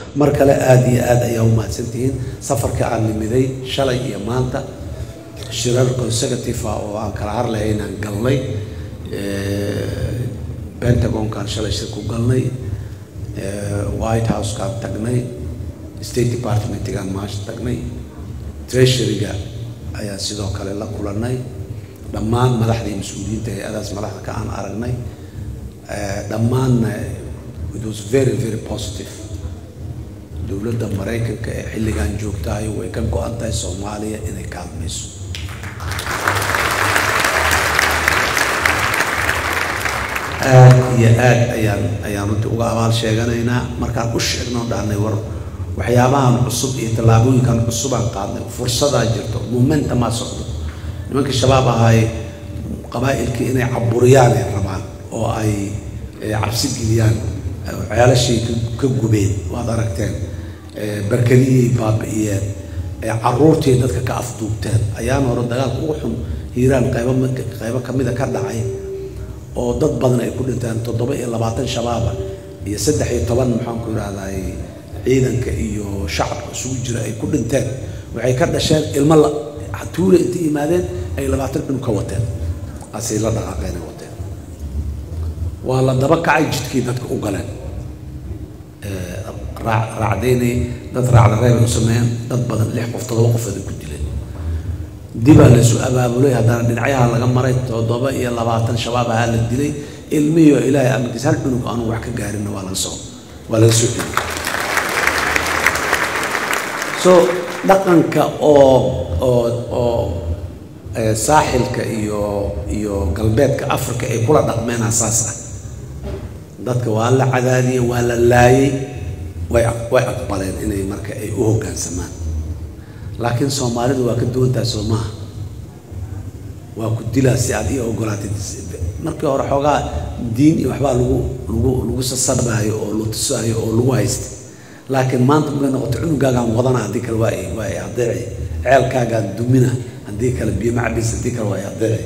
mar kale aada iyo aad ayaa u mahadsantihiin safarka aan nimiday shalay iyo maanta shirar consecutive ah oo aan kala harlay inaan galnay pentagonkaan shalay shir ku galnay white housekaan tagnay state departmentgaan maasha tagnay treasuryga ayaan sidoo kale la kulannay dhammaan madaxdii mas-uuliyiinta hay-adaas madaxda ka aan aragnay dhammaanna it was very very positive dowladda maraykanka ee xilligan joogtahay way ka go-an tahay soomaaliya inay kaalmayso aad iyo aad ayaan ayaan runtii uga abaal sheeganaynaa markaan u sheegno dhahnay war waxyaabahan cusub iyo tallaabooyinkan cusubaan qaadnay fursadaa jirto momentumaa socdo nimankii shabaab ahay qabaa'ilkii inay caburiyaan ay rabaan oo ay cabsi geliyaan ceelashay ka gubeen waad aragteen barkadiyay baabi'iyeen caruurtii dadka ka afduubteen ayaan hore dagaalka ugu xun hiiraan qaybo qaybo kamida ka dhacay oo dad badan ay ku dhinteen toddoba iyo labaatan shabaaba iyo saddex iyo toban maxaanku idhahday ciidanka iyo shacabka isugu jira ay ku dhinteen waxay ka dhasheen ilmo la tuula intay yimaadeen ay labaatan cunug ka wateen asay la dhaqaaqeenay wateen waa la daba kacay jidkii dadka u galeen raacdaynay dad raacda reebay u sameeyeen dad badan lix qof toddoba qof ay ku dileen dibaa laysu abaabulay haddana dhinacyaha laga maray toddoba iyo labaatan shabaab ahaa la dilay ilmihiio ilaahay amarkiis hal cunug aanu wax ka gaarinna waa laga soo waa laga soo celiyey so dhaqanka oo oo oo saaxilka iyo iyo galbeedka africa ay kula dhaqmeen asaas ah dadka waa la cadaadiyey waa la laayay way way aqbaleen inay marka ay u hoggaansamaan laakiin soomaalidu waa ka duwantahay soo maaha waa ku dilaa si aad ii ogolaatay markii hore xoogaa diin iyo waxbaa lagu lagu lagu sasabaayo oo la tusaayo oo lagu haystay laakiin maanta markay noqoto cunugaagaan wadana haddii kale waa waa ay adeeci ceelkaagaan dumina haddii kale biyo macbis haddii kale waa ay adeeci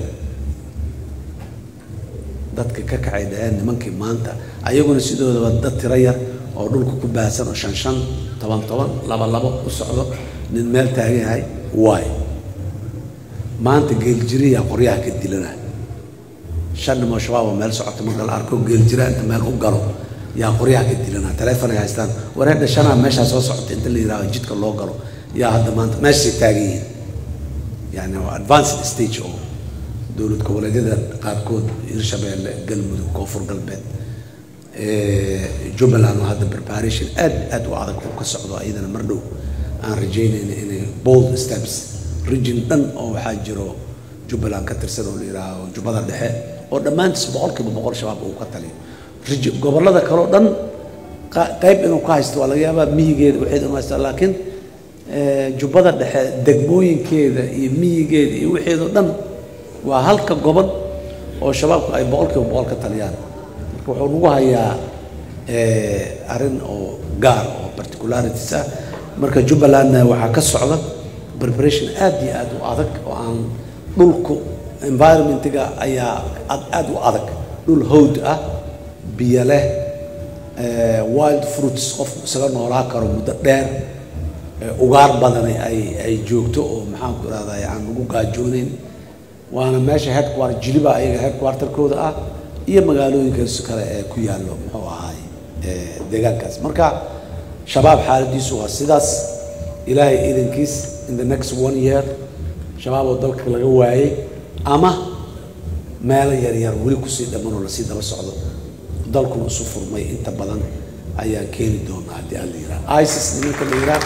dadka ka kacay dhaheen nimankii maanta ayaguna sidoodaba dad tiro yar oo dhulka ku baahsan oo shan shan toban toban laba labo u socdo nin meel taagan yahay waay maanta geeljiriyaa qoryaha ka dilana shan nimoo shabaab oo meel socoto marka la arko geeljira inta meel u galo yaa qoryaha ka dilana taleefon ay haystaan waree dhashanaa meeshaa soo socota inta la yidhahdo jidka loo galo yaa hadda maanta meeshay taagan yihiin yani waa advanced stage oo dowlad goboleedyada qaarkood hirshabeelle galmudug koonfur galbeed jubbaland oo hadda preparation aad aad u adag uu ka socdo ayadana mar dhow aan rajaynayna inay bold steps region dhan oo waxaa jiro jubbaland ka tirsan oo la yidhaaho jubbada dhexe oo dhammaantiis boqolkiiba boqol shabaab uu ka taliyo region gobollada kaleo dhan qayb inuu ka haysto waa laga yaabaa miyigeeda waxeed inuu haysta laakiin jubbada dhexe degmooyinkeeda iyo miyigeeda iyo waxeedoo dhan waa halka gobol oo shabaabku ay boqolkiiba boqol ka taliyaan marka wuxuu nagu hayaa arrin oo gaar oo particularities ah marka jubbalandna waxaa ka socda preparation aad iyo aad u adag oo aan dhulku environmentiga ayaa aad u adag dhul howd ah biyo leh wild fruits qofku isaga noolaa karo muddo dheer ugaar badani ay ay joogto oo maxaanku irahdaa aan lagu gaajoonayn waana meesha headquarter jiliba ayaga headquarterkooda ah iyo magaalooyinkaas kale ee ku yaallo muxuu ahaay deegaankaas marka shabaab xaaladiisu waa sidaas ilaahay idankiis in the next one year shabaab oo dalka laga waayey ama meelo yaryar weli kusii dhammanoo lasii daba socdo dalkuna isu furmay inta badan ayaan keeni doonaa haddii aan la yidhaha isis nimanka la yidhaha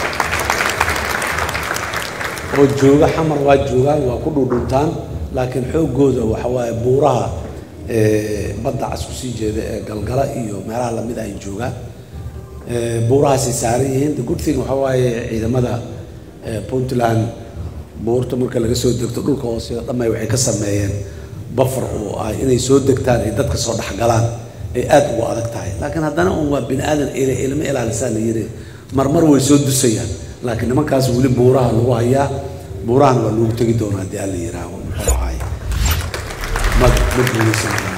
oo jooga xamar waa joogaan waa ku dhudhuntaan laakiin xooggooda waxa waaye buuraha badda cas kusii jeeda ee galgala iyo meelaha lamid ay joogaan buurahaasay saaran yihiin the good thing waxa waaye ciidamada puntland buurta marka laga soo degto dhulka hooseeda dhamay waxay ka sameeyeen bafar oo ah inay soo degtaan ay dadka soo dhexgalaan ay aad ugu adag tahay laakiin haddana un waa bini aadan ilmo ilaalisaa la yiri marmar way soo dusayaan laakiin nimankaas weli buuraha lagu hayaa buurahana waa loogu tegi doonaa haddii aan la yihaaho muxuu ahaay ma ma guulaysan